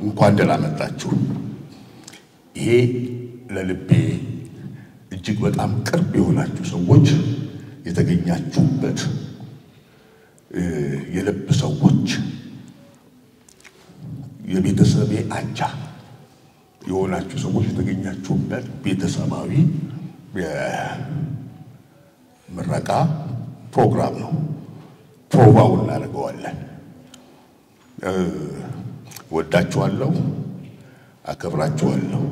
እንኳን ደህና መጣችሁ። ይሄ ለልቤ እጅግ በጣም ቅርብ የሆናችሁ ሰዎች የተገኛችሁበት የልብ ሰዎች የቤተሰቤ አቻ የሆናችሁ ሰዎች የተገኛችሁበት ቤተሰባዊ የምረቃ ፕሮግራም ነው። ፕሮቫው እናደርገዋለን። ወዳችኋለሁ፣ አከብራችኋለሁ።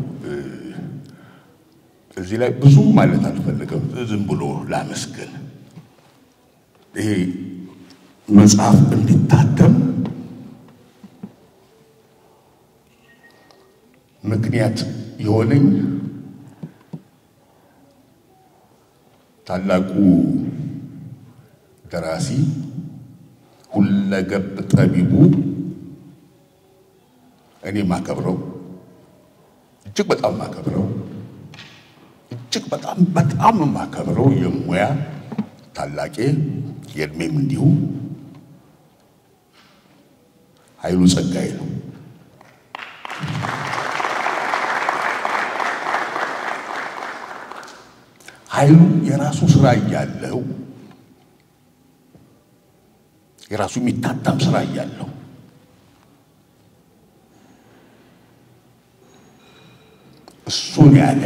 እዚህ ላይ ብዙ ማለት አልፈልግም። ዝም ብሎ ላመስግን። ይሄ መጽሐፍ እንዲታተም ምክንያት የሆነኝ ታላቁ ደራሲ ሁለገብ ጠቢቡ እኔ ማከብረው እጅግ በጣም ማከብረው እጅግ በጣም በጣም ማከብረው የሙያ ታላቄ የእድሜም እንዲሁ ኃይሉ ጸጋዬ ነው። ኃይሉ የራሱ ስራ እያለው የራሱ የሚታተም ስራ እያለው እሱን ያለ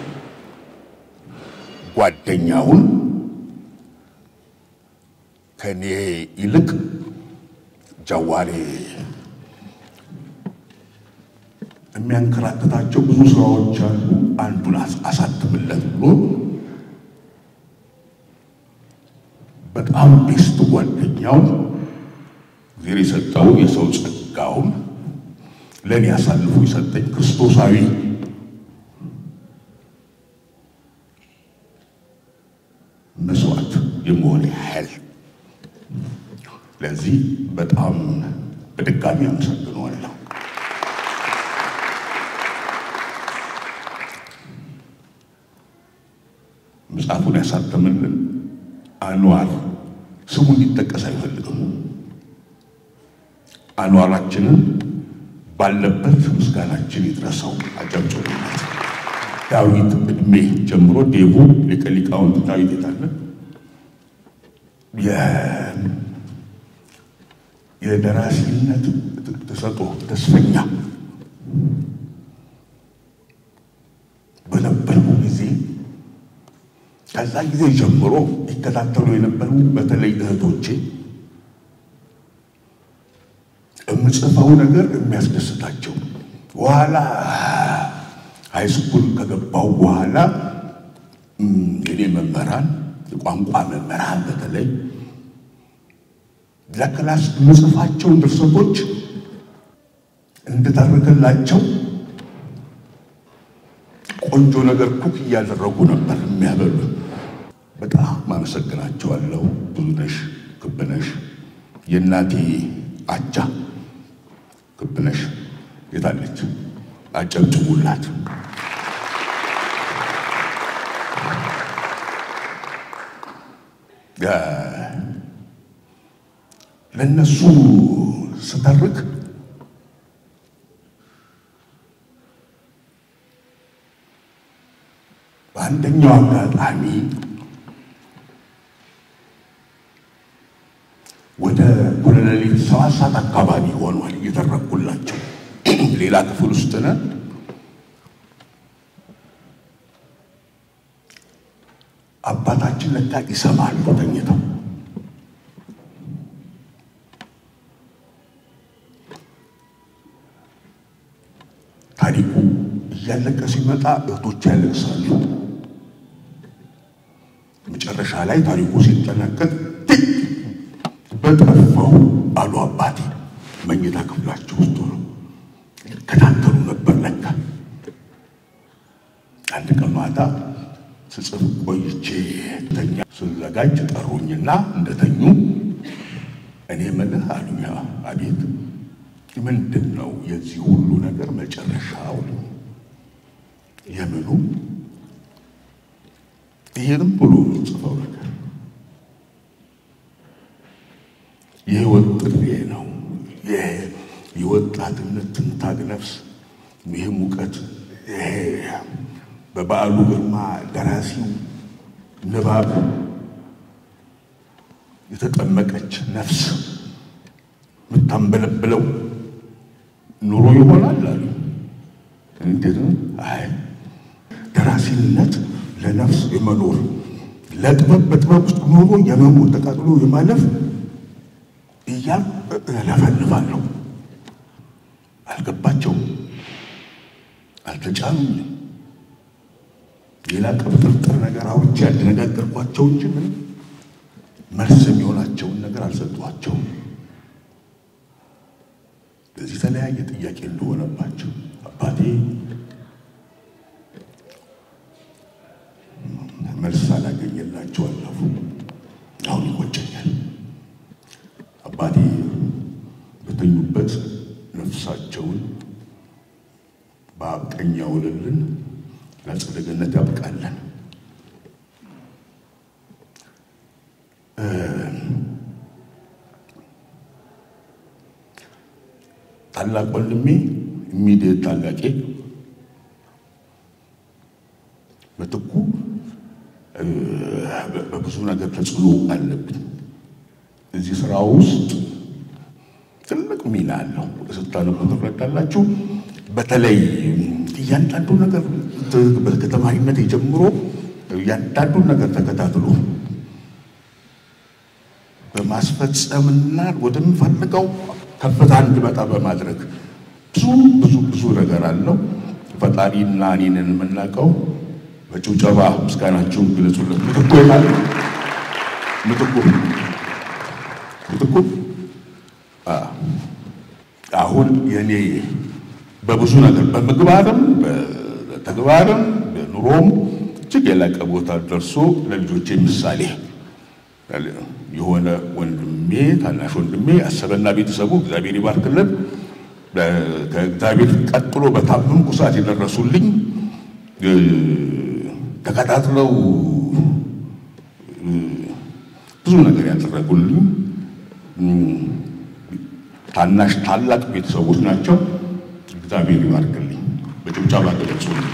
ጓደኛውን ከኔ ይልቅ ጃዋሬ የሚያንከራተታቸው ብዙ ስራዎች አሉ፣ አንዱን አሳትምለት ብሎ በጣም ቤስት ጓደኛው እግዚአብሔር የሰጠው የሰው ጸጋውን ለእኔ አሳልፎ የሰጠኝ ክርስቶሳዊ መስዋዕት የመሆን ያህል ለዚህ በጣም በድጋሚ አመሰግነዋለሁ። መጽሐፉን ያሳተምልን አንዋር ስሙ እንዲጠቀስ አይፈልግም። አንዋራችንን ባለበት ምስጋናችን ይድረሰው። አጨብጭቡለት። ዳዊት እድሜ ጀምሮ ዴቡ ሊቀ ሊቃውንት ዳዊት የታለ የደራሲነት ተሰጦ ተስፈኛ በነበረው ጊዜ ከዛ ጊዜ ጀምሮ ይከታተሉ የነበሩ በተለይ እህቶቼ የምጽፈው ነገር የሚያስደስታቸው በኋላ ሃይስኩል ከገባው በኋላ እኔ መምህራን የቋንቋ መምህራን በተለይ ለክላስ የምጽፋቸውን ድርሰቶች እንድተርክላቸው ቆንጆ ነገር ኩክ እያደረጉ ነበር የሚያበሉ። በጣም አመሰግናቸዋለሁ። ብዙነሽ ክብነሽ፣ የእናቴ አቻ ክብነሽ የታለች? አጨብጭቡላት። ለእነሱ ስተርክ በአንደኛው አጋጣሚ ወደ ወደ ሌሊት ሰባት ሰዓት አካባቢ ሆኗል እየተረኩላቸው ሌላ ክፍል ውስጥ ነን። አባታችን ለካ ይሰማሉ ተኝተው ታሪኩ እያለቀ ሲመጣ እህቶች ያለቅሳሉ። መጨረሻ ላይ ታሪኩ ሲጠናቀቅ በጠፋው አሉ አባቴ። መኝታ ክፍላቸው ውስጥ ነው ይከታተሉ ነበር። ለካ አንድ ቀን ማታ ስጽፍ ቆይቼ ተኛ ስዘጋጅ ጠሩኝና እንደተኙ እኔ ምልህ አሉኝ። አቤት ምንድን ነው የዚህ ሁሉ ነገር መጨረሻው? የምኑ ይህንም ብሎ ጽፈው ነገር የህይወት ጥሪ ነው። የወጣትነት ትንታግ ነፍስ ይህ ሙቀት ይሄ በበዓሉ ግርማ ደራሲው ንባብ የተጠመቀች ነፍስ የምታንበለብለው ኑሮ ይሆናል አሉ። እንዴት ነው? አይ ደራሲነት ለነፍስ የመኖር ለጥበብ በጥበብ ውስጥ ኖሮ የመሞት ተቃጥሎ የማለፍ እያል እለፈልፋለሁ። አልገባቸውም፣ አልተጫኑኝም። ሌላ ቅብጥርጥር ነገር አውርቼ ያደነጋገርኳቸው እንጂ ምን መልስ የሚሆናቸውን ነገር አልሰጧቸውም። በዚህ የተለያየ ጥያቄ እንደሆነባቸው አባቴ መልስ አላገኘላቸው አለፉ። አሁን ይቆጨኛል። አባቴ በተኙበት ነፍሳቸውን በአብ ቀኝ ያውልልን፣ ለአጸደ ገነት ያብቃለን። ታላቅ ወንድሜ ኢሚዲየት ታላቄ ምትኩ በብዙ ነገር ተጽዕኖ አለብኝ። እዚህ ስራ ውስጥ ትልቅ ሚና አለው። ስታነቡ ትረዳላችሁ። በተለይ እያንዳንዱ ነገር ከተማሪነት ጀምሮ እያንዳንዱን ነገር ተከታትሎ በማስፈጸምና ወደምፈልገው ከፍታ እንድመጣ በማድረግ ብዙ ብዙ ብዙ ነገር አለው። ፈጣሪና እኔንን የምናውቀው በጭብጨባ ምስጋናችሁን ግለጹለት። ምትኩ ይላል ምትኩ ምትኩ አሁን የኔ በብዙ ነገር በምግባርም በተግባርም በኑሮም እጅግ የላቀ ቦታ ደርሶ ለልጆቼ ምሳሌ የሆነ ወንድሜ ታናሽ ወንድሜ አሰበና ቤተሰቡ እግዚአብሔር ይባርክልን። ከእግዚአብሔር ቀጥሎ በታመምኩ ሰዓት የደረሱልኝ ተከታትለው ብዙ ነገር ያደረጉልኝ ታናሽ ታላቅ ቤተሰቦች ናቸው። እግዚአብሔር ይባርክልኝ። በጭብጨባ ገለጹልኝ።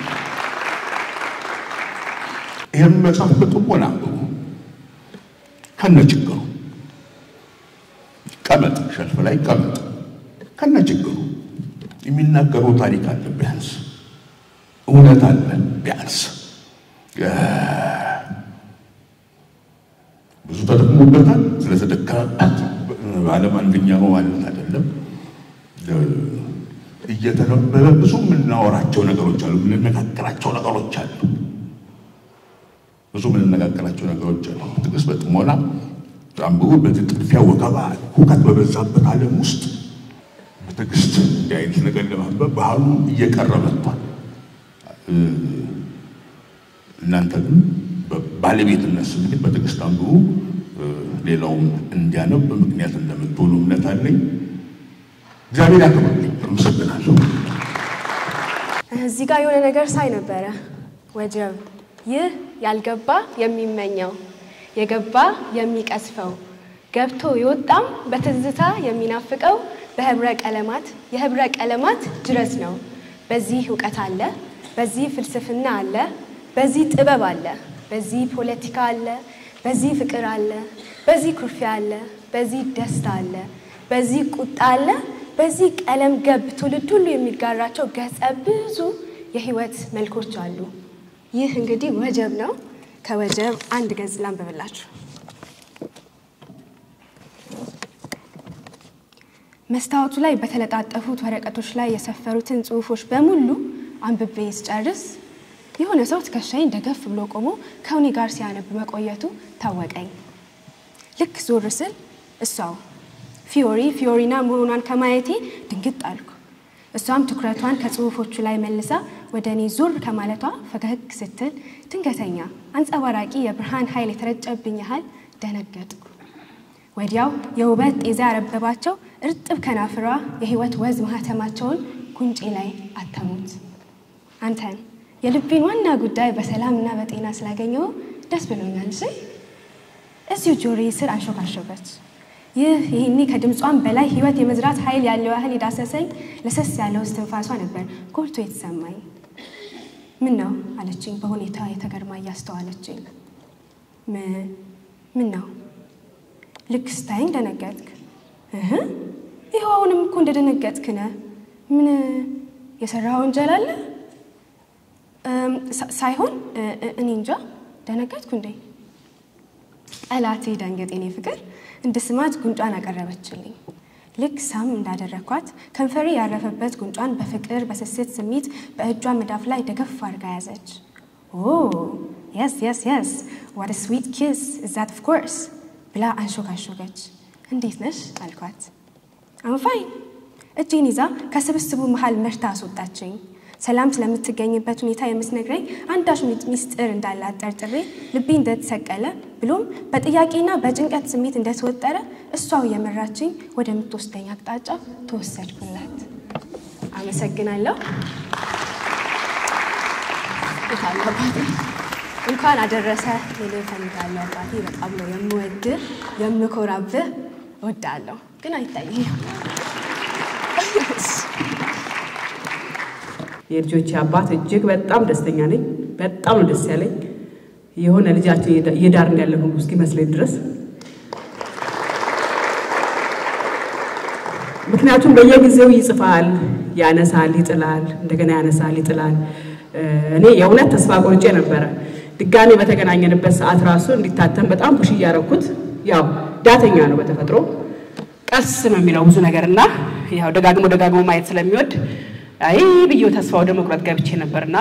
ይህም መጽሐፍ በጥሞና አንብቡ። ከነ ችግሩ ቀመጥ፣ ሸልፍ ላይ ቀመጥ። ከነ ችግሩ የሚናገረው ታሪክ አለ፣ ቢያንስ እውነት አለ፣ ቢያንስ ብዙ ተጠቅሞበታል። ስለተደከመበት ዓለም አንደኛ ነው ማለት አይደለም። እየተነበበ ብዙ የምናወራቸው ነገሮች አሉ፣ የምንነጋገራቸው ነገሮች አሉ። ብዙ የምንነጋገራቸው ነገሮች አሉ። ትዕግስት በጥሞና አንብቡ። በዚህ ጥድፊያ፣ ወከባ፣ ሁከት በበዛበት ዓለም ውስጥ በትዕግስት እንዲህ አይነት ነገር ለማንበብ ባህሉ እየቀረ መጥቷል። እናንተ ግን ባለቤትነት ስሜት በትዕግስት አንብቡ። ሌላውም እንዲያነብ ምክንያት እንደምትሆኑ እምነት አለኝ። እግዚአብሔር ያክብርልኝ። አመሰግናለሁ። እዚህ ጋር የሆነ ነገር ሳይ ነበረ። ወጀብ ይህ ያልገባ የሚመኘው የገባ የሚቀስፈው ገብቶ የወጣም በትዝታ የሚናፍቀው በህብረ ቀለማት የህብረ ቀለማት ጅረት ነው። በዚህ እውቀት አለ፣ በዚህ ፍልስፍና አለ፣ በዚህ ጥበብ አለ፣ በዚህ ፖለቲካ አለ፣ በዚህ ፍቅር አለ፣ በዚህ ኩርፊያ አለ፣ በዚህ ደስታ አለ፣ በዚህ ቁጣ አለ፣ በዚህ ቀለም ገብ ትውልድ ሁሉ የሚጋራቸው ገጸ ብዙ የህይወት መልኮች አሉ። ይህ እንግዲህ ወጀብ ነው። ከወጀብ አንድ ገጽ ላንብብላችሁ። መስታወቱ ላይ በተለጣጠፉት ወረቀቶች ላይ የሰፈሩትን ጽሑፎች በሙሉ አንብቤ ስጨርስ የሆነ ሰው ትከሻዬን ደገፍ ብሎ ቆሞ ከእኔ ጋር ሲያነብ መቆየቱ ታወቀኝ። ልክ ዞር ስል እሷው ፊዮሪ ፊዮሪና መሆኗን ከማየቴ ድንግጥ አልኩ። እሷም ትኩረቷን ከጽሑፎቹ ላይ መልሳ ወደ እኔ ዞር ከማለቷ ፈገግ ስትል ድንገተኛ አንጸባራቂ የብርሃን ኃይል የተረጨብኝ ያህል ደነገጥኩ። ወዲያው የውበት ጤዛ ያረበባቸው እርጥብ ከናፍሯ የህይወት ወዝ ማህተማቸውን ጉንጬ ላይ አተሙት። አንተን የልቤን ዋና ጉዳይ በሰላምና በጤና ስላገኘው ደስ ብሎኛል። እሺ እዚሁ ጆሮዬ ስር አንሾካሾከች። ይህ ይህኔ ከድምጿም በላይ ህይወት የመዝራት ኃይል ያለው ያህል የዳሰሰኝ ለሰስ ያለው እስትንፋሷ ነበር ጎልቶ የተሰማኝ። ምን ነው አለችኝ በሁኔታ የተገርማ እያስተዋለችኝ። ምን ነው ልክ ስታይኝ ደነገጥክ? እህ ይኸው አሁንም እኮ እንደደነገጥክ ነህ። ምን የሰራ ወንጀል አለ? ሳይሆን እኔ እንጃ ደነገጥኩ እንዴ? ጠላቴ ደንገጥ የኔ ፍቅር እንድስማት ጉንጯን አቀረበችልኝ። ልክ ሳም እንዳደረግኳት ከንፈሬ ያረፈበት ጉንጯን በፍቅር በስስት ስሜት በእጇ መዳፍ ላይ ደገፍ አድርጋ ያዘች። ኦ የስ የስ የስ ዋት ስዊት ኪስ እዛት ኦፍ ኮርስ ብላ አንሾካሾገች። እንዴት ነሽ አልኳት። አምፋይን እጄን ይዛ ከስብስቡ መሃል መርታ አስወጣችኝ። ሰላም ስለምትገኝበት ሁኔታ የምትነግረኝ አንዳች ሚስጥር እንዳላት ጠርጥሬ ልቤ እንደተሰቀለ ብሎም በጥያቄና በጭንቀት ስሜት እንደተወጠረ እሷው የመራችኝ ወደምትወስደኝ አቅጣጫ ተወሰድኩላት። አመሰግናለሁ። የታለ አባቴ? እንኳን አደረሰ ልል እፈልጋለሁ። አባቴ በጣም ነው የምወድህ የምኮራብህ፣ እወዳለሁ ግን አይታየኝም። የልጆቼ አባት እጅግ በጣም ደስተኛ ነኝ። በጣም ነው ደስ ያለኝ የሆነ ልጃችን እየዳርን ያለን ሁሉ እስኪመስለኝ ድረስ ምክንያቱም በየጊዜው ይጽፋል፣ ያነሳል፣ ይጥላል፣ እንደገና ያነሳል፣ ይጥላል። እኔ የእውነት ተስፋ ቆርጬ ነበረ። ድጋሜ በተገናኘንበት ሰዓት ራሱ እንዲታተም በጣም ፑሽ እያደረኩት፣ ያው ዳተኛ ነው በተፈጥሮ ቀስ ነው የሚለው ብዙ ነገር እና ያው ደጋግሞ ደጋግሞ ማየት ስለሚወድ አይ ብዬ ተስፋ ወደ መቁረጥ ገብቼ ነበርና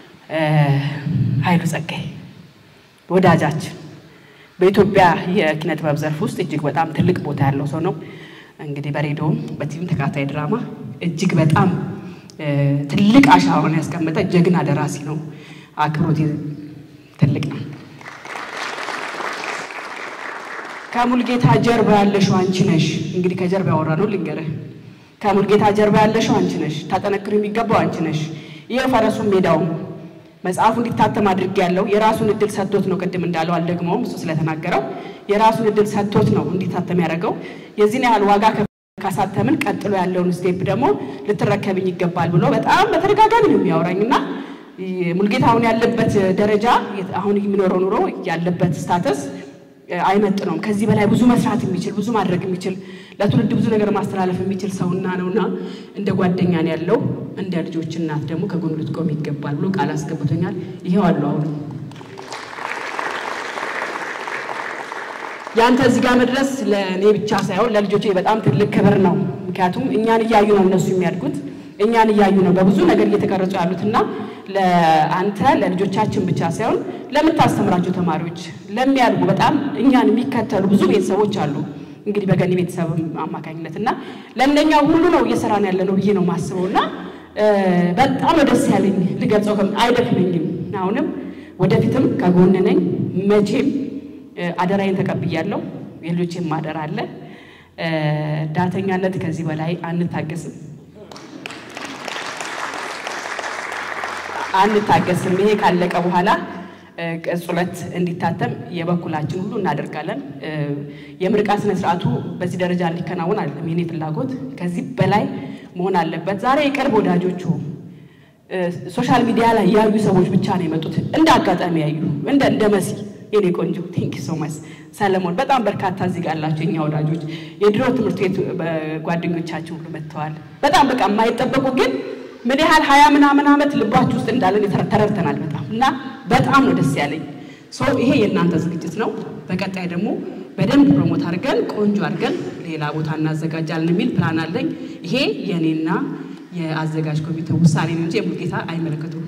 ኃይሉ ጸጋዬ ወዳጃችን በኢትዮጵያ የኪነ ጥበብ ዘርፍ ውስጥ እጅግ በጣም ትልቅ ቦታ ያለው ሰው ነው። እንግዲህ በሬዲዮም በቲቪም ተከታታይ ድራማ እጅግ በጣም ትልቅ አሻራውን ያስቀመጠ ጀግና ደራሲ ነው። አክብሮት ትልቅ ነው። ከሙልጌታ ጀርባ ያለሽው አንቺ ነሽ። እንግዲህ ከጀርባ ያወራ ነው ልንገርህ። ከሙልጌታ ጀርባ ያለሽው አንቺ ነሽ። ታጠነክሩ የሚገባው አንቺ ነሽ። ይህ ፈረሱም ሜዳውም መጽሐፉ እንዲታተም አድርጌ ያለው የራሱን እድል ሰጥቶት ነው። ቅድም እንዳለው አልደግመውም፣ እሱ ስለተናገረው የራሱን እድል ሰጥቶት ነው እንዲታተም ያደረገው። የዚህን ያህል ዋጋ ካሳተምን ቀጥሎ ያለውን ስቴፕ ደግሞ ልትረከብኝ ይገባል ብሎ በጣም በተደጋጋሚ ነው የሚያወራኝ እና ሙልጌታ አሁን ያለበት ደረጃ አሁን የሚኖረው ኑሮ ያለበት ስታተስ አይመጥነውም። ከዚህ በላይ ብዙ መስራት የሚችል ብዙ ማድረግ የሚችል ለትውልድ ብዙ ነገር ማስተላለፍ የሚችል ሰውና ነውና እንደ ጓደኛ ነው ያለው። እንደ ልጆች እናት ደግሞ ከጎኑ ልትቆም ይገባል ብሎ ቃል አስገብቶኛል። ይሄው አሉ አሁን ያንተ እዚህ ጋር መድረስ ለእኔ ብቻ ሳይሆን ለልጆቼ በጣም ትልቅ ክብር ነው። ምክንያቱም እኛን እያዩ ነው እነሱ የሚያድጉት፣ እኛን እያዩ ነው በብዙ ነገር እየተቀረጹ ያሉትና ለአንተ ለልጆቻችን ብቻ ሳይሆን ለምታስተምራቸው ተማሪዎች ለሚያድጉ በጣም እኛን የሚከተሉ ብዙ ቤተሰቦች አሉ። እንግዲህ በገኒ ቤተሰብ አማካኝነት እና ለእነኛው ሁሉ ነው እየሰራን ያለ ነው ብዬ ነው የማስበው እና በጣም ነው ደስ ያለኝ። ልገልጸው አይደክመኝም። አሁንም ወደፊትም ከጎን ነኝ። መቼም አደራዬን ተቀብያለሁ። የልጆቼም አደራ አለ። ዳተኛነት ከዚህ በላይ አንታገስም አንታገስም። ይሄ ካለቀ በኋላ ቅጽ ሁለት እንዲታተም የበኩላችን ሁሉ እናደርጋለን። የምርቃት ስነ ስርዓቱ በዚህ ደረጃ እንዲከናወን አይደለም የኔ ፍላጎት፣ ከዚህ በላይ መሆን አለበት። ዛሬ የቅርብ ወዳጆቹ ሶሻል ሚዲያ ላይ ያዩ ሰዎች ብቻ ነው የመጡት፣ እንደ አጋጣሚ ያዩ እንደ እንደ መሲ የኔ ቆንጆ ቴንክ ሶ ማች ሰለሞን፣ በጣም በርካታ እዚህ ጋር ያላቸው እኛ ወዳጆች የድሮ ትምህርት ቤት ጓደኞቻችን ሁሉ መጥተዋል። በጣም በቃ የማይጠበቁ ግን ምን ያህል ሀያ ምናምን ዓመት ልባችሁ ውስጥ እንዳለን ተረድተናል። በጣም እና በጣም ነው ደስ ያለኝ። ሰው ይሄ የእናንተ ዝግጅት ነው። በቀጣይ ደግሞ በደንብ ፕሮሞት አድርገን ቆንጆ አድርገን ሌላ ቦታ እናዘጋጃለን የሚል ፕላን አለኝ። ይሄ የእኔና የአዘጋጅ ኮሚቴ ውሳኔ ነው እንጂ የሙልጌታ አይመለከቱም።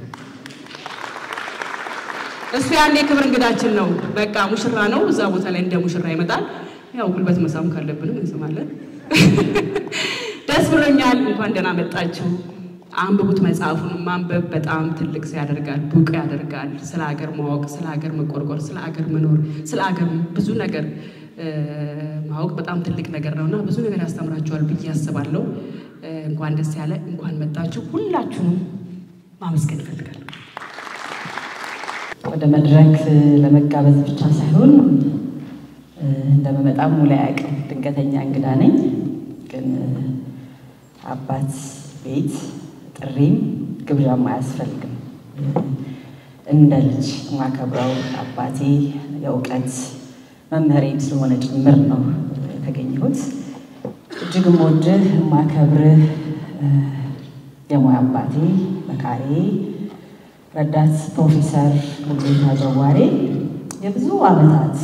እሱ ያኔ የክብር እንግዳችን ነው። በቃ ሙሽራ ነው። እዛ ቦታ ላይ እንደ ሙሽራ ይመጣል። ያው ጉልበት መሳም ካለብንም እንስማለን። ደስ ብሎኛል። እንኳን ደህና መጣችሁ። አንብቡት። መጽሐፉን ማንበብ በጣም ትልቅ ሰው ያደርጋል፣ ብቁ ያደርጋል። ስለ ሀገር ማወቅ፣ ስለ ሀገር መቆርቆር፣ ስለ ሀገር መኖር፣ ስለ ሀገር ብዙ ነገር ማወቅ በጣም ትልቅ ነገር ነው እና ብዙ ነገር ያስተምራችኋል ብዬ አስባለሁ። እንኳን ደስ ያለ፣ እንኳን መጣችሁ። ሁላችሁንም ማመስገን እፈልጋለሁ። ወደ መድረክ ለመጋበዝ ብቻ ሳይሆን እንደመመጣም ሙሉ አያውቅም። ድንገተኛ እንግዳ ነኝ። ግን አባት ቤት ጥሪም ግብዣም አያስፈልግም። እንደ ልጅ የማከብረው አባቴ የእውቀት መምህሬም ስለሆነ ጭምር ነው የተገኘሁት። እጅግ የምወድህ የማከብርህ የሙያ አባቴ መካሬ ረዳት ፕሮፌሰር ሙሉጌታ ጀዋሬ የብዙ ዓመታት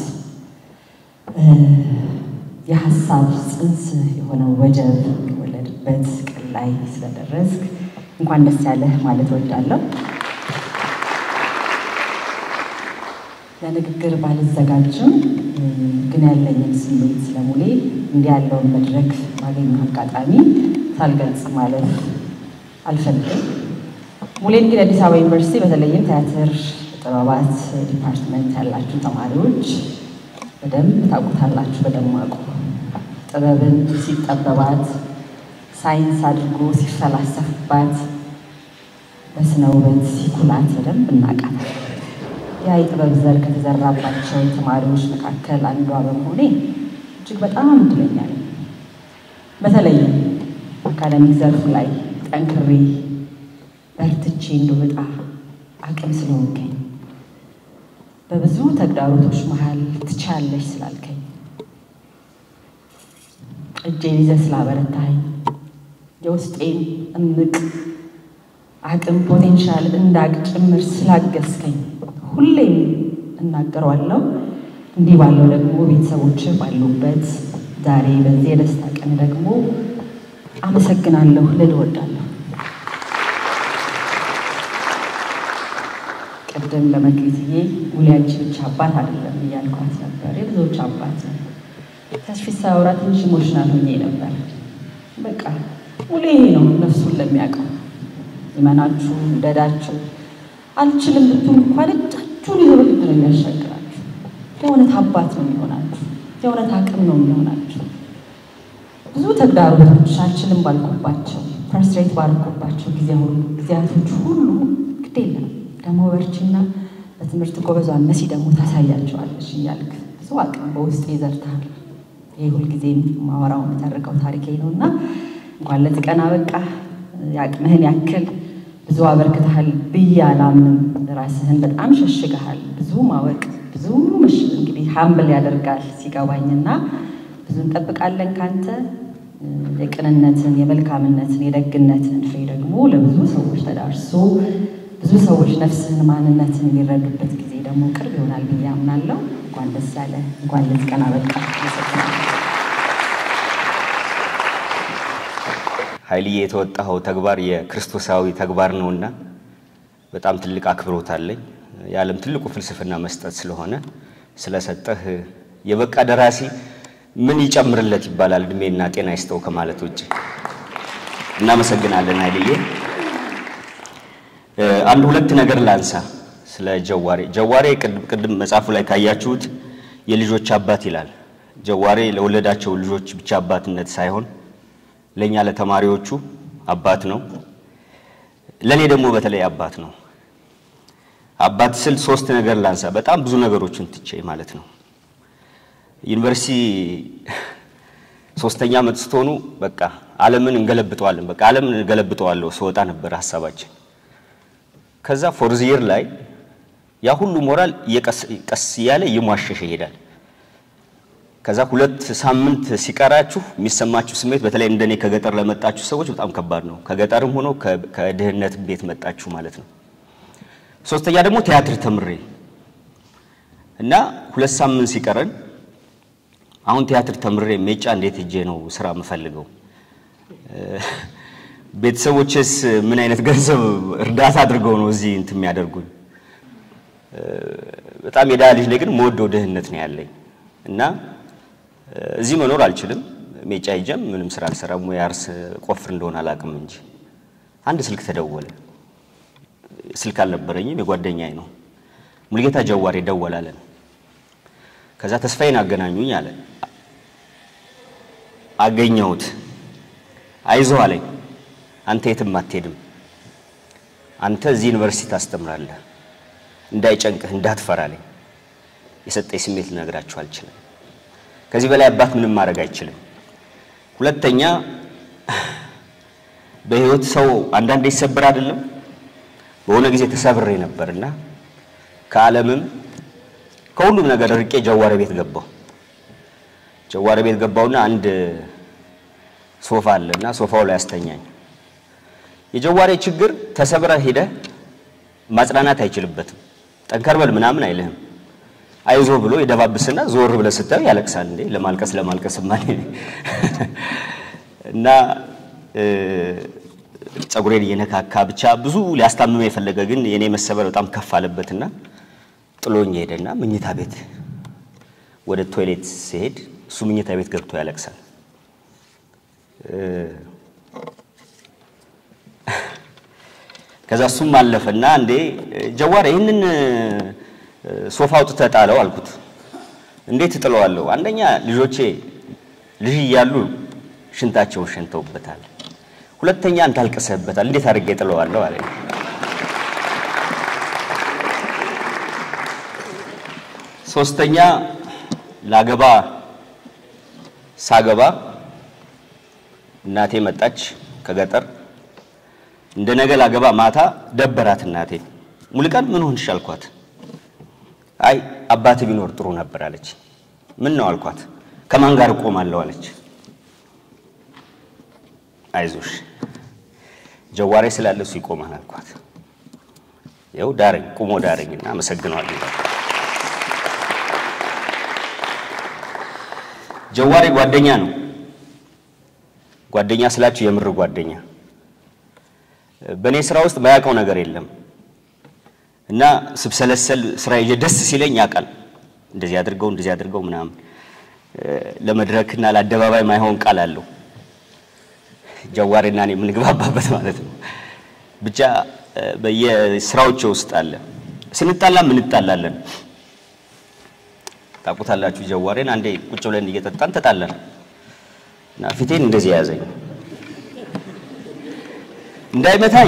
የሀሳብ ጽንስ የሆነው ወጀብ የወለድበት ቀን ላይ ስለደረስክ እንኳን ደስ ያለህ ማለት እወዳለሁ። ለንግግር ባልዘጋጅም ግን ያለኝን ስሜት ስለሙሌ እንዲህ ያለውን መድረክ ማገኘው አጋጣሚ ሳልገልጽ ማለት አልፈልግም። ሙሌ እንግዲህ አዲስ አበባ ዩኒቨርሲቲ በተለይም ቲያትር ጥበባት ዲፓርትመንት ያላችሁ ተማሪዎች በደንብ ታውቁታላችሁ። በደማቁ ጥበብን ሲጠበባት ሳይንስ አድርጎ ሲፈላሰፍባት በስነ ውበት ሲኩላት በደንብ እናውቃለን። ያ የጥበብ ዘር ከተዘራባቸው ተማሪዎች መካከል አንዷ በመሆኔ እጅግ በጣም እድለኛ ነኝ። በተለይም አካዳሚክ ዘርፉ ላይ ጠንክሬ በርትቼ እንደወጣ አቅም ስለሆንከኝ በብዙ ተግዳሮቶች መሀል ትቻለሽ ስላልከኝ እጄን ይዘህ ስላበረታኝ የውስጤን እምቅ አቅም ፖቴንሻል እንዳቅ ጭምር ስላገዝከኝ ሁሌም እናገረዋለሁ። እንዲህ ባለው ደግሞ ቤተሰቦች ባሉበት ዛሬ በዚህ የደስታ ቀን ደግሞ አመሰግናለሁ ልል እወዳለሁ። ቅድም ለመክሊትዬ ሙሌ አንቺ ብቻ አባት አይደለም እያልኳት ነበር። የብዙዎች አባት ነው። ተስፊት ሳወራ ትንሽ ኢሞሽናል ሆኜ ነበር። በቃ ሙሌ ይሄ ነው ነፍሱን ለሚያውቀው ይመናችሁ እንደዳችሁ አልችልም ብትሉ እንኳን እጃችሁን ይዞ በግድ ነው የሚያሻግራችሁ። የእውነት አባት ነው የሚሆናችሁ። የእውነት አቅም ነው የሚሆናችሁ። ብዙ ተግዳሮቶች አልችልም ባልኩባቸው ፐርስትሬት ባልኩባቸው ጊዜያቶች ሁሉ ግድ የለም ደግሞ በርቺና በትምህርት ጎበዟን መሲ ደግሞ ታሳያቸዋለሽ እያልክ ብዙ አቅም በውስጥ ይዘርታል። ይህ ሁልጊዜም ማወራው የምተርከው ታሪኬ ነው እና እንኳን ለዚህ ቀን አበቃ። የአቅምህን ያክል ብዙ አበርክተሃል ብዬ አላምንም። ራስህን በጣም ሸሽገሃል። ብዙ ማወቅ ብዙ ምሽ እንግዲህ ሀምብል ያደርጋል ሲገባኝና ብዙ እንጠብቃለን ካንተ የቅንነትን፣ የመልካምነትን፣ የደግነትን ፍሬ ደግሞ ለብዙ ሰዎች ተዳርሶ ብዙ ሰዎች ነፍስህን፣ ማንነትን የሚረዱበት ጊዜ ደግሞ ቅርብ ይሆናል ብዬ አምናለሁ። እንኳን ደስ ያለ እንኳን ለዚህ ቀን አበቃ። ኃይልዬ የተወጣኸው ተግባር የክርስቶሳዊ ተግባር ነውና በጣም ትልቅ አክብሮት አለኝ። የዓለም ትልቁ ፍልስፍና መስጠት ስለሆነ ስለሰጠህ የበቃ ደራሲ ምን ይጨምርለት ይባላል። እድሜና ጤና ይስጠው ከማለት ውጭ እናመሰግናለን ኃይልዬ። አንድ ሁለት ነገር ላንሳ ስለ ጀዋሬ። ጀዋሬ ቅድም መጽሐፉ ላይ ካያችሁት የልጆች አባት ይላል። ጀዋሬ ለወለዳቸው ልጆች ብቻ አባትነት ሳይሆን ለእኛ ለተማሪዎቹ አባት ነው። ለእኔ ደግሞ በተለይ አባት ነው። አባት ስል ሶስት ነገር ላንሳ፣ በጣም ብዙ ነገሮችን ትቼ ማለት ነው። ዩኒቨርሲቲ ሶስተኛ ዓመት ስትሆኑ በቃ ዓለምን እንገለብጠዋለን፣ በቃ ዓለምን እንገለብጠዋለሁ ስወጣ ነበር ሀሳባችን። ከዛ ፎርዝ ይር ላይ ያ ሁሉ ሞራል ቀስ እያለ እየሟሸሸ ይሄዳል። ከዛ ሁለት ሳምንት ሲቀራችሁ የሚሰማችሁ ስሜት በተለይ እንደኔ ከገጠር ለመጣችሁ ሰዎች በጣም ከባድ ነው። ከገጠርም ሆኖ ከድህነት ቤት መጣችሁ ማለት ነው። ሶስተኛ ደግሞ ቲያትር ተምሬ እና ሁለት ሳምንት ሲቀረን አሁን ቲያትር ተምሬ ሜጫ እንዴት ሄጄ ነው ስራ የምፈልገው? ቤተሰቦችስ ምን አይነት ገንዘብ እርዳታ አድርገው ነው እዚህ እንትን የሚያደርጉኝ? በጣም የድሃ ልጅ ነኝ፣ ግን መወደው ድህነት ነው ያለኝ እና እዚህ መኖር አልችልም። ሜጫ ሄጄም ምንም ስራ አልሰራም። ወይ አርስ ቆፍር እንደሆነ አላውቅም እንጂ አንድ ስልክ ተደወለ። ስልክ አልነበረኝም፣ የጓደኛዬ ነው። ሙልጌታ ጀዋሬ ደወላለን። ከዛ ተስፋዬን አገናኙኝ አለ። አገኘሁት። አይዞህ አለኝ። አንተ የትም አትሄድም። አንተ እዚህ ዩኒቨርሲቲ ታስተምራለህ። እንዳይጨንቅህ እንዳትፈራ አለኝ። የሰጠኝ ስሜት ልነግራችሁ አልችልም። ከዚህ በላይ አባት ምንም ማድረግ አይችልም። ሁለተኛ በህይወት ሰው አንዳንዴ ይሰበር አይደለም። በሆነ ጊዜ ተሰብሬ ነበርና ከዓለምም ከሁሉም ነገር ርቄ ጀዋሬ ቤት ገባሁ። ጀዋሬ ቤት ገባሁና አንድ ሶፋ አለና ሶፋው ላይ አስተኛኝ። የጀዋሬ ችግር ተሰብረ ሄደ ማጽናናት አይችልበትም። ጠንከር በል ምናምን አይልህም። አይዞ ብሎ የደባብስና ዞር ብለህ ስታየው ያለቅሳል። እንዴ ለማልቀስ ለማልቀስ ማን እና ጸጉሬን እየነካካ ብቻ ብዙ ሊያስታምመ የፈለገ ግን የኔ መሰበር በጣም ከፍ አለበትና ጥሎኝ ሄደና መኝታ ቤት ወደ ቶይሌት ሲሄድ እሱ መኝታ ቤት ገብቶ ያለቅሳል። ከዛ እሱም አለፈና እንዴ ጀዋር ይህንን ሶፋ አውጥተህ ጣለው አልኩት። እንዴት እጥለዋለሁ? አንደኛ ልጆቼ ልጅ እያሉ ሽንታቸውን ሸንተውበታል። ሁለተኛ አንተ አልቅሰህበታል። እንዴት አድርጌ እጥለዋለሁ አለ። ሶስተኛ ላገባ ሳገባ እናቴ መጣች ከገጠር እንደ ነገ ላገባ ማታ ደበራት እናቴ። ሙሉቀን ምን ሆንሽ አልኳት። አይ አባት ቢኖር ጥሩ ነበር አለች። ምን ነው አልኳት። ከማን ጋር እቆማለሁ አለች። አይዞሽ ጀዋሬ ስላለ እሱ ይቆማል አልኳት። ይኸው ዳረኝ፣ ቁሞ ዳረኝና አመሰግነዋለሁ። ጀዋሬ ጓደኛ ነው። ጓደኛ ስላችሁ የምር ጓደኛ በእኔ ስራ ውስጥ ማያውቀው ነገር የለም እና ስብሰለሰል ስራ ይዤ ደስ ሲለኝ ያውቃል። እንደዚህ አድርገው እንደዚህ አድርገው ምናምን ለመድረክና ለአደባባይ ማይሆን ቃል አለው ጀዋሬና እኔ የምንግባባበት ማለት ነው። ብቻ በየስራዎቼ ውስጥ አለ። ስንጣላም እንጣላለን። ታውቁታላችሁ ጀዋሬን። አንዴ ቁጭ ብለን እየጠጣን ተጣላን እና ፊቴን እንደዚህ ያዘኝ እንዳይመታኝ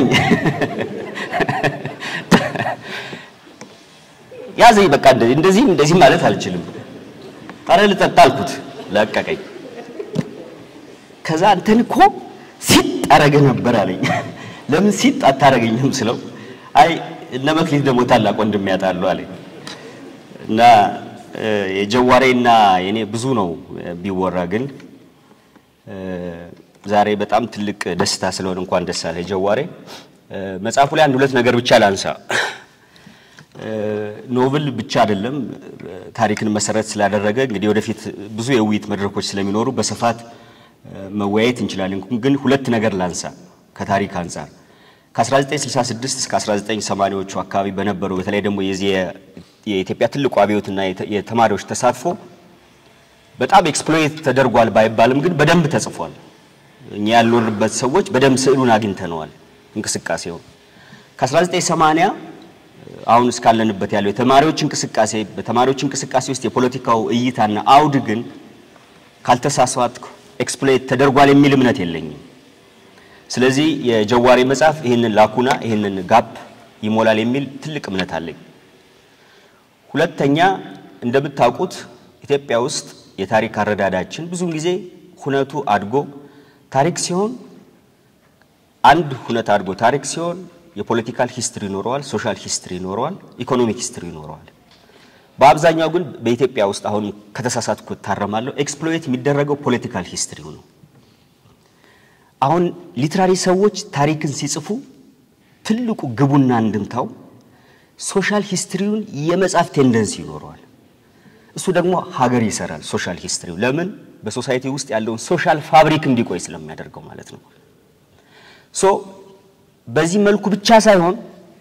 ያዘኝ። በቃ እንደዚህም እንደዚህ ማለት አልችልም። አረ ልጠጣ አልኩት፣ ለቀቀኝ። ከዛ አንተን እኮ ሲጥ አረገ ነበር አለኝ። ለምን ሲጥ አታረገኝም ስለው አይ እነ መክሊት ደግሞ ታላቅ ወንድም ያጣሉ አለኝ። እና የጀዋሬና የኔ ብዙ ነው ቢወራ ግን ዛሬ በጣም ትልቅ ደስታ ስለሆነ እንኳን ደስ አለ ጀዋሬ። መጽሐፉ ላይ አንድ ሁለት ነገር ብቻ ላንሳ። ኖቭል ብቻ አይደለም ታሪክን መሰረት ስላደረገ እንግዲህ ወደፊት ብዙ የውይይት መድረኮች ስለሚኖሩ በስፋት መወያየት እንችላለን። ግን ሁለት ነገር ላንሳ ከታሪክ አንጻር ከ1966 እስከ 1980ዎቹ አካባቢ በነበረው በተለይ ደግሞ የዚህ የኢትዮጵያ ትልቁ አብዮትና የተማሪዎች ተሳትፎ በጣም ኤክስፕሎይት ተደርጓል ባይባልም ግን በደንብ ተጽፏል። እኛ ያልኖርበት ሰዎች በደንብ ስዕሉን አግኝተነዋል። እንቅስቃሴውን ከ1980 አሁን እስካለንበት ያለው የተማሪዎች እንቅስቃሴ በተማሪዎች እንቅስቃሴ ውስጥ የፖለቲካው እይታና አውድ ግን ካልተሳሳትኩ ኤክስፕሎይት ተደርጓል የሚል እምነት የለኝም። ስለዚህ የጀዋሬ መጽሐፍ ይህንን ላኩና ይህንን ጋፕ ይሞላል የሚል ትልቅ እምነት አለኝ። ሁለተኛ እንደምታውቁት ኢትዮጵያ ውስጥ የታሪክ አረዳዳችን ብዙውን ጊዜ ሁነቱ አድጎ ታሪክ ሲሆን አንድ ሁነት አድጎ ታሪክ ሲሆን የፖለቲካል ሂስትሪ ይኖረዋል፣ ሶሻል ሂስትሪ ይኖረዋል፣ ኢኮኖሚክ ሂስትሪ ይኖረዋል። በአብዛኛው ግን በኢትዮጵያ ውስጥ አሁን ከተሳሳትኩ እታረማለሁ፣ ኤክስፕሎይት የሚደረገው ፖለቲካል ሂስትሪው ነው። አሁን ሊትራሪ ሰዎች ታሪክን ሲጽፉ ትልቁ ግቡና እንድምታው ሶሻል ሂስትሪውን የመጻፍ ቴንደንሲ ይኖረዋል። እሱ ደግሞ ሀገር ይሰራል። ሶሻል ሂስትሪው ለምን በሶሳይቲ ውስጥ ያለውን ሶሻል ፋብሪክ እንዲቆይ ስለሚያደርገው ማለት ነው። ሶ በዚህ መልኩ ብቻ ሳይሆን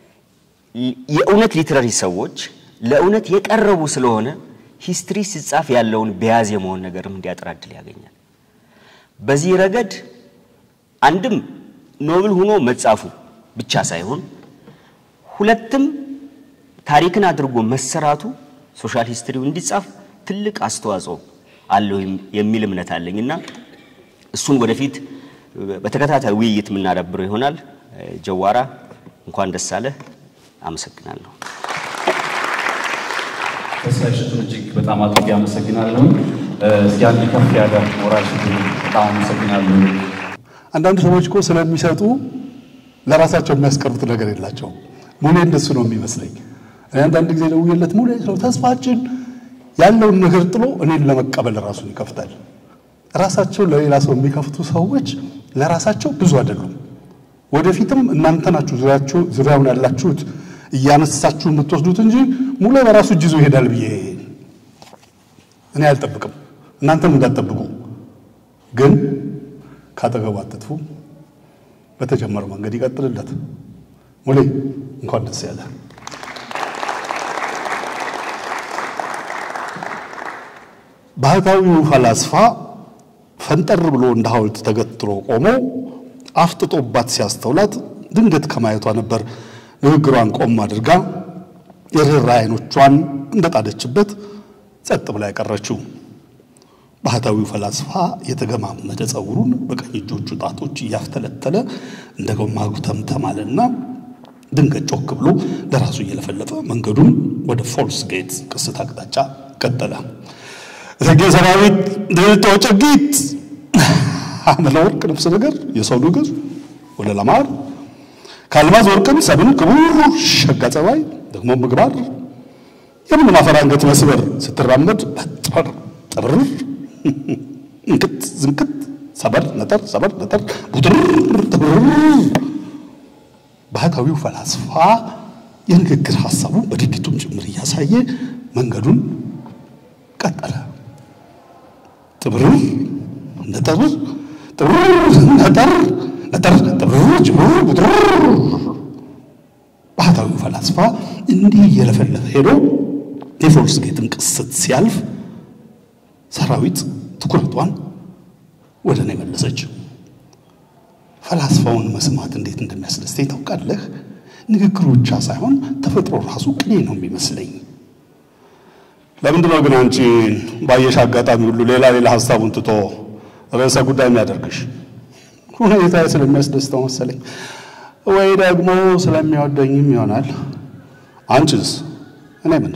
የእውነት ሊትራሪ ሰዎች ለእውነት የቀረቡ ስለሆነ ሂስትሪ ሲጻፍ ያለውን በያዝ የመሆን ነገርም እንዲያጥር እድል ያገኛል። በዚህ ረገድ አንድም ኖብል ሆኖ መጻፉ ብቻ ሳይሆን ሁለትም ታሪክን አድርጎ መሰራቱ ሶሻል ሂስትሪው እንዲጻፍ ትልቅ አስተዋጽኦ አለው የሚል እምነት አለኝ እና እሱን ወደፊት በተከታታይ ውይይት የምናዳብረው ይሆናል። ጀዋራ እንኳን ደስ አለህ። አመሰግናለሁ። ተስፋ እሸቱን እጅግ በጣም አድርጌ አመሰግናለሁ። እስኪ አንድ ከፍ ያለ ሞራል ስጡኝ። በጣም አመሰግናለሁ። አንዳንድ ሰዎች እኮ ስለሚሰጡ ለራሳቸው የሚያስቀሩት ነገር የላቸውም። ሙሌ እንደሱ ነው የሚመስለኝ። እኔ አንዳንድ ጊዜ ደውዬለት ሙሌ ነው ተስፋችን ያለውን ነገር ጥሎ እኔን ለመቀበል ራሱን ይከፍታል። ራሳቸው ለሌላ ሰው የሚከፍቱ ሰዎች ለራሳቸው ብዙ አይደሉም። ወደፊትም እናንተ ናችሁ ዙሪያችሁ ዙሪያውን ያላችሁት እያነሳችሁ የምትወስዱት እንጂ ሙሌ በራሱ እጅ ይዞ ይሄዳል ብዬ እኔ አልጠብቅም። እናንተም እንዳትጠብቁ። ግን ካጠገቡ አትጥፉ። በተጀመረው መንገድ ይቀጥልለት። ሙሌ እንኳን ደስ ያለ። ባህታዊው ፈላስፋ ፈንጠር ብሎ እንደ ሐውልት ተገትሮ ቆሞ አፍጥጦባት ሲያስተውላት ድንገት ከማየቷ ነበር ንግግሯን ቆም አድርጋ የርኅራ አይኖቿን እንደጣደችበት ጸጥ ብላ ያቀረችው። ባህታዊው ፈላስፋ የተገማመደ ጸጉሩን በቀኝ እጆቹ ጣቶች እያፍተለተለ እንደ ጎማ ጉተምተማለና ድንገት ጮክ ብሎ ለራሱ እየለፈለፈ መንገዱን ወደ ፎልስ ጌት ቅስት አቅጣጫ ቀጠለ። እቴጌ ሰራዊት ድልቶ ጨጊት አምለ ወርቅ ልብስ ነገር የሰው ንግር ወደ ለማር ከአልማዝ ወርቅም ሰብን ክቡር ሸጋ ጸባይ ደግሞ ምግባር የምን ማፈር አንገት መስበር ስትራመድ ጠር ጥብር እንክት ዝንክት ሰበር ነጠር ሰበር ነጠር ቡጥር ጥብር ባህታዊው ፈላስፋ የንግግር ሐሳቡን በድርጊቱም ጭምር እያሳየ መንገዱን ቀጠለ። ጥብር ነጠር ጥብር ነጠር ነጠር ጥብር ጭብር ቡጥር ባህታዊው ፈላስፋ እንዲህ እየለፈለፈ ሄዶ የፎልስ ጌትን ቅስት ሲያልፍ ሰራዊት ትኩረቷን ወደ እኔ መለሰች። ፈላስፋውን መስማት እንዴት እንደሚያስደስተኝ ታውቃለህ? ንግግሩ ብቻ ሳይሆን ተፈጥሮ ራሱ ቅኔ ነው የሚመስለኝ። ለምንድን ነው ግን አንቺ ባየሽ አጋጣሚ ሁሉ ሌላ ሌላ ሀሳቡን ትቶ ርዕሰ ጉዳይ የሚያደርግሽ? ሁኔታ ስለሚያስደስተው መሰለኝ፣ ወይ ደግሞ ስለሚወደኝም ይሆናል። አንቺስ? እኔ ምን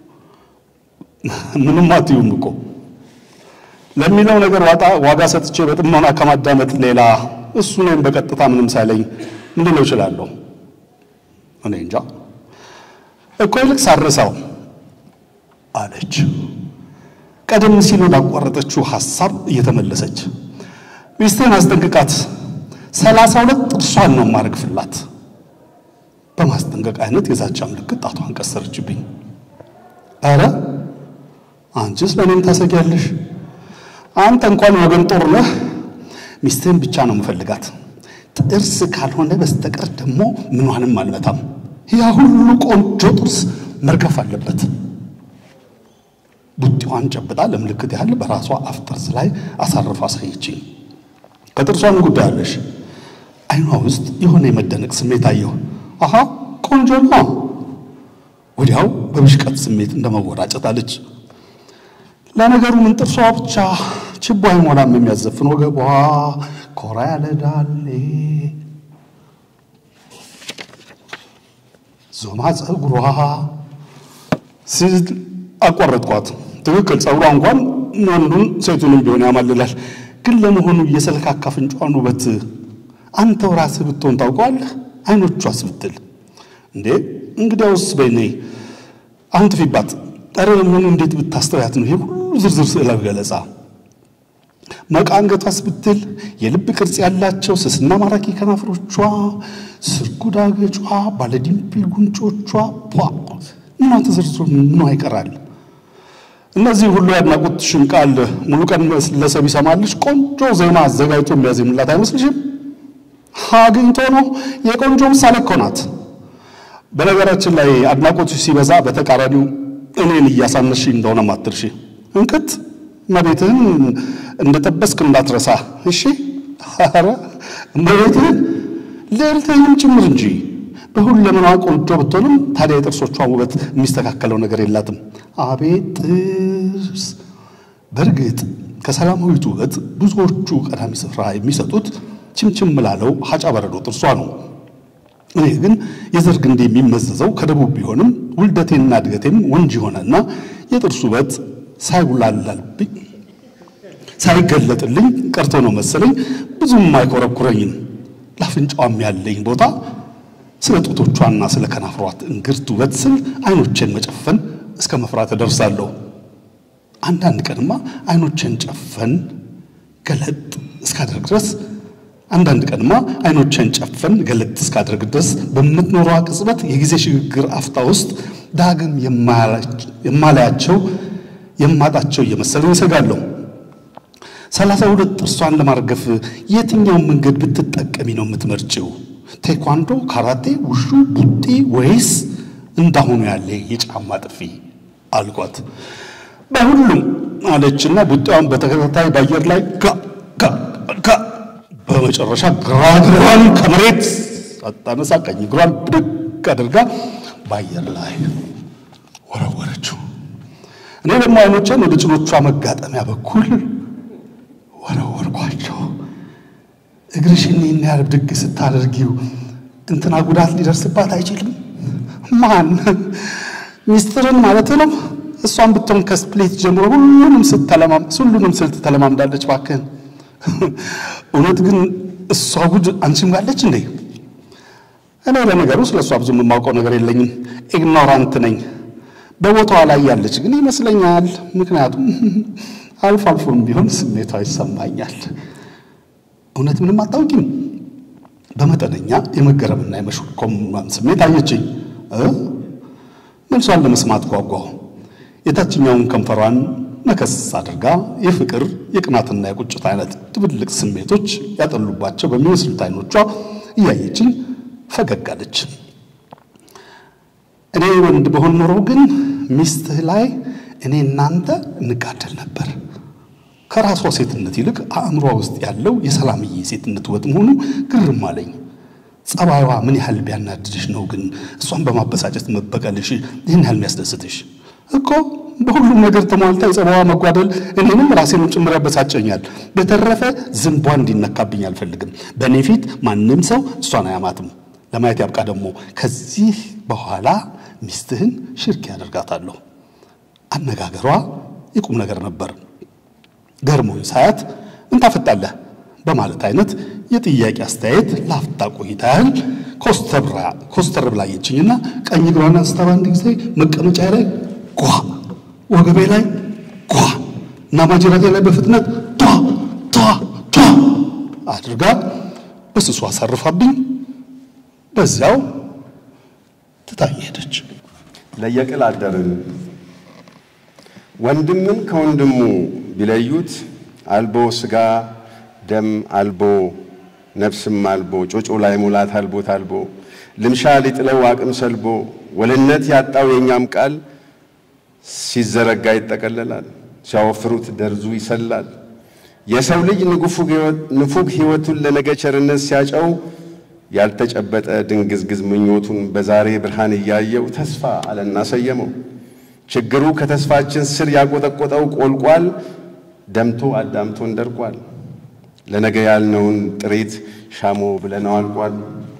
ምንም አትዩም እኮ ለሚለው ነገር ዋጋ ሰጥቼ በጥሞና ከማዳመጥ ሌላ እሱ እኔም በቀጥታ ምንም ሳይለኝ ምንድን ነው እችላለሁ? እኔ እንጃ እኮ ይልቅ ሳረሳው አለች። ቀደም ሲል ወዳቋረጠችው ሐሳብ እየተመለሰች ሚስትህን አስጠንቅቃት፣ ሰላሳ ሁለት ጥርሷን ነው ማረግፍላት። በማስጠንቀቅ አይነት የዛቻ ምልክት ጣቷን ቀሰረችብኝ። ኧረ አንቺስ ለእኔም ታሰጊያለሽ? አንተ እንኳን ወገን ጦር ነህ። ሚስትህን ብቻ ነው የምፈልጋት። ጥርስ ካልሆነ በስተቀር ደግሞ ምኗንም አልመታም። ያ ሁሉ ቆንጆ ጥርስ መርገፍ አለበት። ቡጢዋን ጨብጣ ለምልክት ያህል በራሷ አፍ ጥርስ ላይ አሳርፋ አሳየችኝ። ከጥርሷን ጉዳይ አለሽ? አይኗ ውስጥ የሆነ የመደነቅ ስሜት አየሁ። አሃ ቆንጆ ነው። ወዲያው በብሽቀት ስሜት እንደመወራጨት አለች። ለነገሩ ምን ጥርሷ ብቻ ችቦ አይሞላም የሚያዘፍን ወገቧ ኮራ ያለ ዳሌ ዞማ ጸጉሯ ሲል አቋረጥኳት። ትክክል፣ ጸጉሯ እንኳን ወንዱን ሴቱንም ቢሆን ያማልላል። ግን ለመሆኑ የሰልካካ አፍንጫዋን ውበት አንተው ራስህ ብትሆን ታውቀዋለህ? አይኖቿስ ብትል እንዴ እንግዲያውስ በኔ አሁን ትፊባት። ኧረ ለመሆኑ እንዴት ብታስተውያት ነው ይሄ ሁሉ ዝርዝር ስዕላዊ ገለጻ? መቃ አንገቷስ ብትል የልብ ቅርጽ ያላቸው ስስና ማራኪ ከናፍሮቿ፣ ስርጉድ አገጯ፣ ባለዲምፕል ጉንጮቿ ፖ ምኗ ተዘርዝሮ ምኗ ይቀራል? እነዚህ ሁሉ ያድናቆትሽን ቃል ሙሉ ቀን መለሰ ቢሰማልሽ ቆንጆ ዜማ አዘጋጅቶ የሚያዜምላት አይመስልሽም? አግኝቶ ነው። የቆንጆ ምሳሌ እኮ ናት። በነገራችን ላይ አድናቆትሽ ሲበዛ በተቃራኒው እኔን እያሳነሽ እንደሆነ ማትርሺ እንክት እመቤትህን እንደጠበስክ እንዳትረሳ እሺ። ኧረ እመቤትህን ልዕልትህንም ጭምር እንጂ በሁለመናዋ ቆንጆ ብትሆንም ታዲያ የጥርሶቿ ውበት የሚስተካከለው ነገር የላትም። አቤት ጥርስ! በእርግጥ ከሰላማዊት ውበት ብዙዎቹ ቀዳሚ ስፍራ የሚሰጡት ችምችም ላለው ሀጫ በረዶ ጥርሷ ነው። እኔ ግን የዘር ግንዴ የሚመዘዘው ከደቡብ ቢሆንም ውልደቴና እድገቴም ወንጅ ሆነና የጥርሱ ውበት ሳይውላላልብኝ ሳይገለጥልኝ ቀርቶ ነው መሰለኝ ብዙም አይኮረኩረኝም። ለአፍንጫዋም ያለኝ ቦታ ስለ ጡቶቿና ስለ ከናፍሯት እንግርት ውበት ስል አይኖቼን መጨፈን እስከ መፍራት እደርሳለሁ። አንዳንድ ቀንማ አይኖቼን ጨፈን ገለጥ እስካደርግ ድረስ አንዳንድ ቀንማ አይኖቼን ጨፈን ገለጥ እስካደርግ ድረስ በምትኖረዋ ቅጽበት የጊዜ ሽግግር አፍታ ውስጥ ዳግም የማላያቸው የማጣቸው እየመሰለኝ ይሰጋለሁ። ሰላሳ ሁለት ጥርሷን ለማርገፍ የትኛውን መንገድ ብትጠቀሚ ነው የምትመርጭው? ቴኳንዶ፣ ካራቴ፣ ውሹ፣ ቡጤ ወይስ እንዳሁኑ ያለ የጫማ ጥፊ አልኳት። በሁሉም አለችና ቡጤዋን በተከታታይ በአየር ላይ ጋ ጋ ጋ በመጨረሻ ግራ እግሯን ከመሬት አታነሳ ቀኝ እግሯን ብድግ አድርጋ በአየር ላይ ወረወረችው። እኔ ደግሞ አይኖቼን ወደ ጭኖቿ መጋጠሚያ በኩል ወረወርኳቸው። እግርሽን ይህን ያህል ብድግ ስታደርጊው እንትና ጉዳት ሊደርስባት አይችልም? ማን ሚስትርን ማለት ነው? እሷን ብትሆን ከስፕሌት ጀምሮ ሁሉንም ስትተለማም ሁሉንም ስልት ተለማምዳለች። እባክህን እውነት ግን እሷ ጉድ አንቺም ጋለች እንዴ? እኔ ለነገሩ ስለ እሷ ብዙ የማውቀው ነገር የለኝም። ኢግኖራንት ነኝ። በቦታዋ ላይ ያለች ግን ይመስለኛል። ምክንያቱም አልፎ አልፎም ቢሆን ስሜቷ ይሰማኛል። እውነት ምንም አታውቂም? በመጠነኛ የመገረምና የመሽኮርመም ስሜት አየችኝ። መልሷን ለመስማት ጓጓሁ። የታችኛውን ከንፈሯን ነከስ አድርጋ የፍቅር የቅናትና የቁጭት አይነት ድብልቅ ስሜቶች ያጠሉባቸው በሚመስሉት አይኖቿ እያየችኝ ፈገግ አለች። እኔ ወንድ በሆን ኖሮ ግን ሚስትህ ላይ እኔ እናንተ እንጋደል ነበር። ከራሷ ሴትነት ይልቅ አእምሯ ውስጥ ያለው የሰላምዬ ሴትነት ውበት መሆኑ ግርም አለኝ። ጸባይዋ ምን ያህል ቢያናድድሽ ነው ግን እሷን በማበሳጨት መበቀልሽ ይህን ያህል የሚያስደስትሽ? እኮ በሁሉም ነገር ተሟልታ የጸባይዋ መጓደል እኔንም ራሴንም ጭምር ያበሳጨኛል። በተረፈ ዝንቧ እንዲነካብኝ አልፈልግም። በእኔ ፊት ማንም ሰው እሷን አያማትም። ለማየት ያብቃ። ደግሞ ከዚህ በኋላ ሚስትህን ሽርክ ያደርጋታለሁ። አነጋገሯ የቁም ነገር ነበር። ገርሞኝ ሳያት ምን ታፈጣለህ በማለት አይነት የጥያቄ አስተያየት ላፍታ ቆይታ ያህል ኮስተር ብላ አየችኝና ቀኝ እግሯን አንስታ በአንድ ጊዜ መቀመጫ ላይ ጓ፣ ወገቤ ላይ ጓ እና ማጅራቴ ላይ በፍጥነት ቷ ቷ ቷ አድርጋ በስሱ አሳርፋብኝ በዚያው ትታኝ ሄደች። ለየቅል አደርን። ወንድምን ከወንድሙ ቢለዩት አልቦ ስጋ ደም አልቦ ነፍስም አልቦ ጮጮ ላይ ሙላት አልቦት አልቦ ልምሻ ሊጥለው አቅም ሰልቦ ወልነት ያጣው የእኛም ቃል ሲዘረጋ ይጠቀለላል፣ ሲያወፍሩት ደርዙ ይሰላል። የሰው ልጅ ንፉግ ሕይወቱን ለነገ ቸርነት ሲያጨው ያልተጨበጠ ድንግዝግዝ ምኞቱን በዛሬ ብርሃን እያየው ተስፋ አለና ሰየመው። ችግሩ ከተስፋችን ስር ያቆጠቆጠው ቆልቋል፣ ደምቶ አዳምቶን ደርቋል። ለነገ ያልነውን ጥሪት ሻሞ ብለነው አልቋል።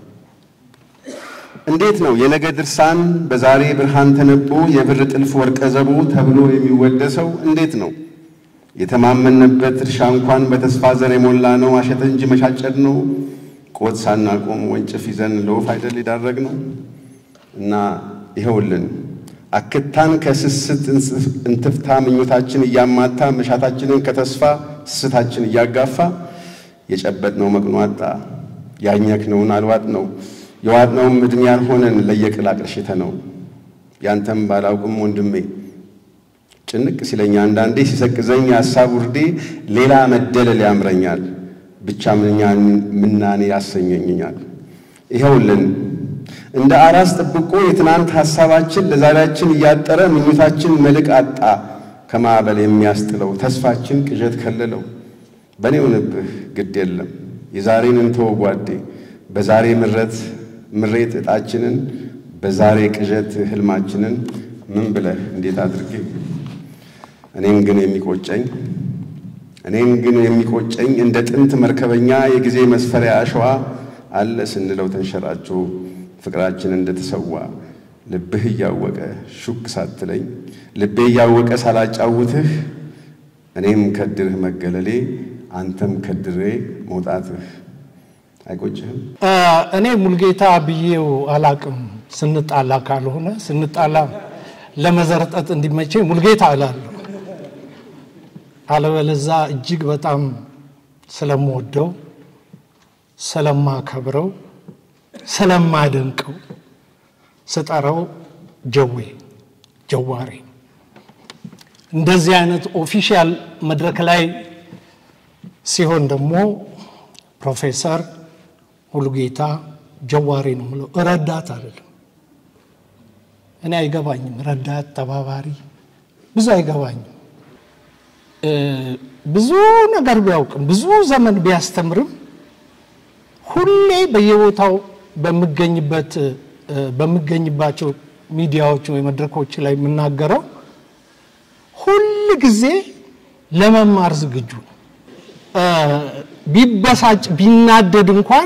እንዴት ነው የነገ ድርሳን በዛሬ ብርሃን ተነቦ የብር ጥልፍ ወርቀ ዘቦ ተብሎ የሚወደሰው? እንዴት ነው የተማመንበት እርሻ እንኳን በተስፋ ዘር የሞላ ነው አሸተ እንጂ መሻጨድ ነው ቆት ሳናቆም ወንጭፍ ይዘን ለወፍ አይደል የዳረግ ነው። እና ይኸውልን አክታን ከስስት እንትፍታ ምኞታችን እያማታ መሻታችንን ከተስፋ ስስታችን እያጋፋ የጨበጥነው መቅኖ አጣ ያኘክነውን አልዋጥ ነው የዋጥነውም ዕድሜ ያልሆነን ለየቅል አቅርሽተ ነው። ያንተም ባላውቅም ወንድሜ ጭንቅ ሲለኝ አንዳንዴ ሲሰቅዘኝ የሐሳብ ውርዴ ሌላ መደለል ያምረኛል ብቻ ምናኔ ያሰኘኛል። ይኸውልን እንደ አራስ ጥብቆ የትናንት ሐሳባችን ለዛሬያችን እያጠረ ምኞታችን መልክ አጣ ከማዕበል የሚያስጥለው ተስፋችን ቅዠት ከለለው። በእኔው ንብህ ግድ የለም የዛሬን እንተወ ጓዴ በዛሬ ምረት ምሬት ዕጣችንን በዛሬ ቅዠት ህልማችንን ምን ብለህ እንዴት አድርጌ እኔን ግን የሚቆጨኝ እኔን ግን የሚቆጨኝ እንደ ጥንት መርከበኛ የጊዜ መስፈሪያ አሸዋ አለ ስንለው ተንሸራቾ ፍቅራችን እንደተሰዋ ልብህ እያወቀ ሹክ ሳትለኝ ልቤ እያወቀ ሳላጫውትህ እኔም ከድርህ መገለሌ አንተም ከድሬ መውጣትህ አይቆጭህም? እኔ ሙልጌታ ብዬው አላቅም። ስንጣላ ካልሆነ ስንጣላ ለመዘርጠጥ እንዲመቸኝ ሙልጌታ እላለሁ። አለበለዛ እጅግ በጣም ስለምወደው፣ ስለማከብረው፣ ስለማደንቀው ስጠራው ጀዌ ጀዋሬ። እንደዚህ አይነት ኦፊሻል መድረክ ላይ ሲሆን ደግሞ ፕሮፌሰር ሙሉጌታ ጀዋሬ ነው የምለው። ረዳት አይደለም። እኔ አይገባኝም። ረዳት ተባባሪ ብዙ አይገባኝም። ብዙ ነገር ቢያውቅም ብዙ ዘመን ቢያስተምርም ሁሌ በየቦታው በምገኝበት በምገኝባቸው ሚዲያዎች ወይ መድረኮች ላይ የምናገረው ሁል ጊዜ ለመማር ዝግጁ ነው። ቢበሳጭ ቢናደድ እንኳን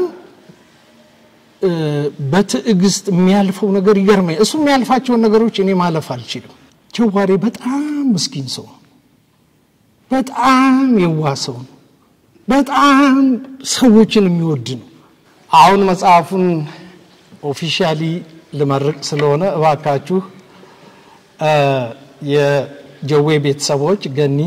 በትዕግስት የሚያልፈው ነገር ይገርመኝ። እሱ የሚያልፋቸውን ነገሮች እኔ ማለፍ አልችልም። ጀዋሬ በጣም ምስኪን ሰው ነው። በጣም የዋህ ሰው ነው። በጣም ሰዎችን የሚወድ ነው። አሁን መጽሐፉን ኦፊሻሊ ልመርቅ ስለሆነ እባካችሁ የጀዌ ቤተሰቦች ገኒ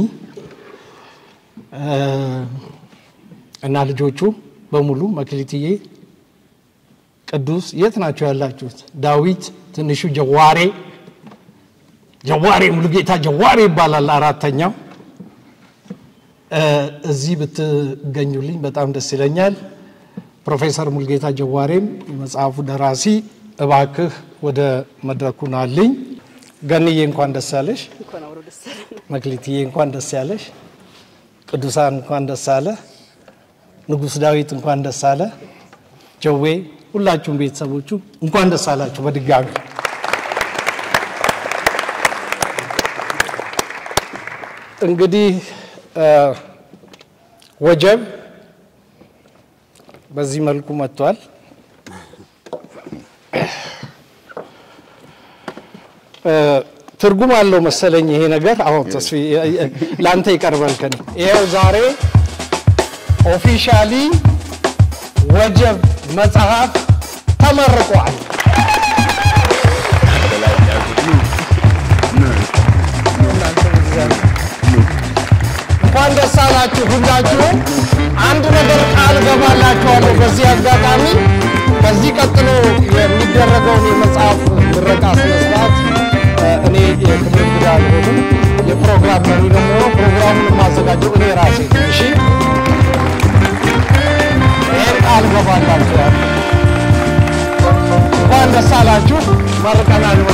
እና ልጆቹ በሙሉ መክሊትዬ፣ ቅዱስ የት ናቸው ያላችሁት? ዳዊት፣ ትንሹ ጀዋሬ ጀዋሬ ሙሉጌታ ጀዋሬ ይባላል አራተኛው። እዚህ ብትገኙልኝ በጣም ደስ ይለኛል። ፕሮፌሰር ሙልጌታ ጀዋሬም የመጽሐፉ ደራሲ እባክህ ወደ መድረኩ ናልኝ። ገንዬ እንኳን ደስ ያለሽ። መክሊትዬ እንኳን ደስ ያለሽ። ቅዱሳን እንኳን ደስ አለ። ንጉሥ ዳዊት እንኳን ደስ አለ። ጀዌ፣ ሁላችሁም ቤተሰቦቹ እንኳን ደስ አላችሁ በድጋሚ። እንግዲህ ወጀብ በዚህ መልኩ መጥቷል። ትርጉም አለው መሰለኝ ይሄ ነገር። አሁን ተስፊ ለአንተ ይቀርባል ከኔ ይኸው ዛሬ ኦፊሻሊ ወጀብ መጽሐፍ ተመርቋል። እንኳን ደስ አላችሁ ሁላችሁም። አንድ ነገር ቃል ገባላችኋለሁ በዚህ አጋጣሚ ከዚህ ቀጥሎ የሚደረገውን የመጽሐፍ ምረቃ ስነስርዓት እኔ የክብር እንግዳ አልሆንም። የፕሮግራም መሪ ነው የምሆነው። ፕሮግራሙን የማዘጋጀው እኔ ራሴ ነኝ። እሺ፣ ይህን ቃል ገባላችኋለሁ። እንኳን ደስ አላችሁ። መርቀናል።